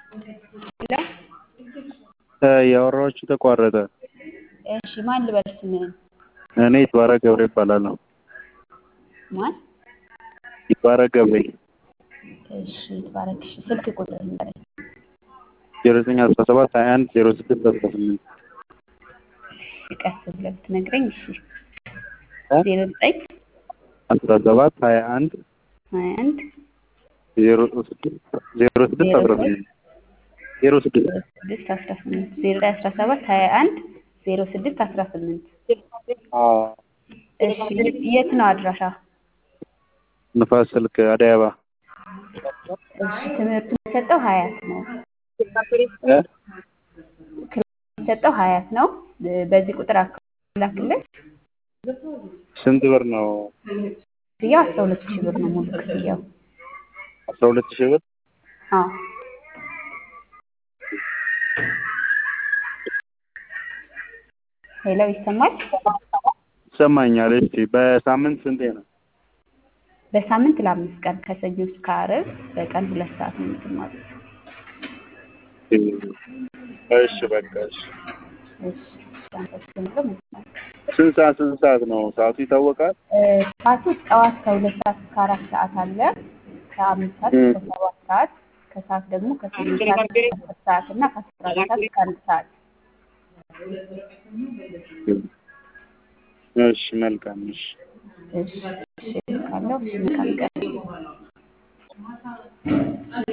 ያወራኋችሁ ተቋረጠ። እሺ ማን ልበል ስምህን? እኔ ይትባረክ ገብሬ እባላለሁ። ማን? ይትባረክ ገብሬ እሺ ይትባረክ። እሺ ስልክ ቁጥር ንገረኝ። ዜሮ ዘጠኝ አስራ ሰባት ሀያ አንድ ዜሮ ስድስት አስራ ስምንት ቀስ ብለህ ብትነግረኝ። እሺ እ? ዜሮ ዘጠኝ አስራ ሰባት ሀያ አንድ ሀያ አንድ ዜሮ ስድስት ዜሮ ስድስት አስራ ስምንት ዜሮ ስድስት ዜሮ ስድስት አስራ ስምንት ዜሮ ዘጠኝ አስራ ሰባት ሀያ አንድ ዜሮ ስድስት አስራ ስምንት አዎ እሺ የት ነው አድራሻ? ንፋስ ስልክ አደይ አበባ እሺ ትምህርቱ የሚሰጠው ሀያት ነው። እ? የሚሰጠው ሀያት ነው። በዚህ ቁጥር አካውንት ላክልህ። ስንት ብር ነው? ክፍያው አስራ ሁለት ሺህ ብር ነው ሙሉ ክፍያው። አስራ ሁለት ሺህ ብር አዎ ሄሎ ይሰማል? ይሰማኛል። እሺ በሳምንት ስንቴ ነው? በሳምንት ለአምስት ቀን ከሰኞ እስከ ዓርብ በቀን ሁለት ሰዓት ነው የምትማሩት። እሺ በቃ እሺ። እሺ አንተ ስትጀምረው መሰለኝ። ስንት ሰዓት ስንት ሰዓት ነው? ሰዓቱ ይታወቃል? እ፣ ሰዓቱ ጠዋት ከሁለት ሰዓት እስከ አራት ሰዓት አለ። ከአምስት ሰዓት እስከ ሰባት ሰዓት ከሰዓት ደግሞ ከስምንት ሰዓት እስከ አስር ሰዓት እና ከአስራ አንድ ሰዓት እስከ አንድ ሰዓት እሺ መልካም እሺ። እሺ እሺ ካለው እሺ መልካም ቀን